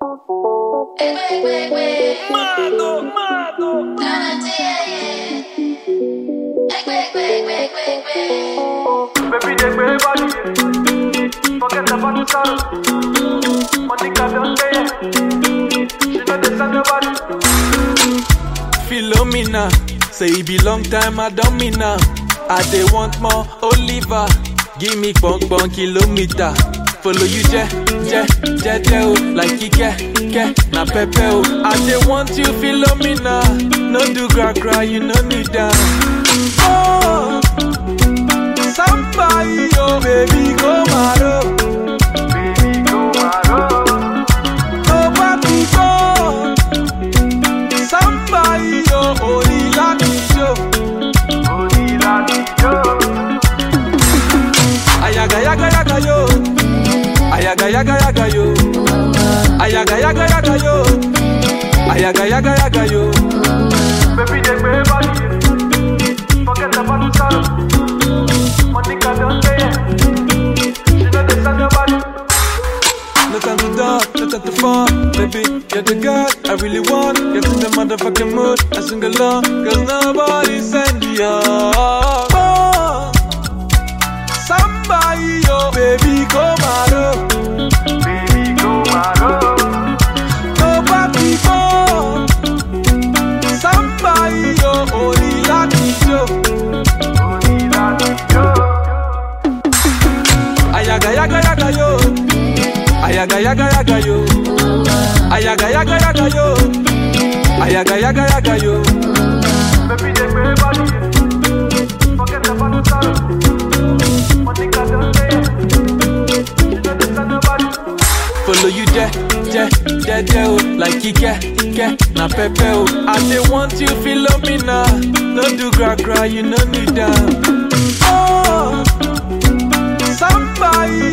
Mado, mado. Baby, they gbé body. Forget about the sorrow. Monica don't stay here. She know they send nobody. Philomena, say it be long time I don't mean now. I dey want more Oliver, give me bunk bunk kilometer. Follow you je je je je oh, like Ike ke na pepe oh. I dey want you Philomena, no do gra gra you no need that. Oh, somebody oh baby go maro, Baby, go maro. nobody go. Somebody oh only like show. Only like you. Ayaga yaga yaga yo. Ayaga yaga yaga yo. Ayaga yaga yaga yo. Ayaga yaga yaga yo. Baby, they gbé body. Forget about the sorrow. Monica don't stay here. She know they send nobody. No time to talk, no time to fall, baby. You're the girl I really want. Get in the motherfucking mood. I sing along, cause nobody send you off. Oh, somebody, oh, baby, come out. Baby, go maro. Nobody go. Somebody, oh, only like you. Only like you. Ayaga yaga yaga yo. Ayaga yaga yaga yo. Ayaga yaga yaga yo. Ayaga yaga yaga yo. Baby, they gbé body. Forget about the sorrow. Monica don't stay here. She know they send nobody. Follow you je je je je oh like Ike ke na pepe oh. I dey want you Philomena. No do gra gra you no need that. Oh, somebody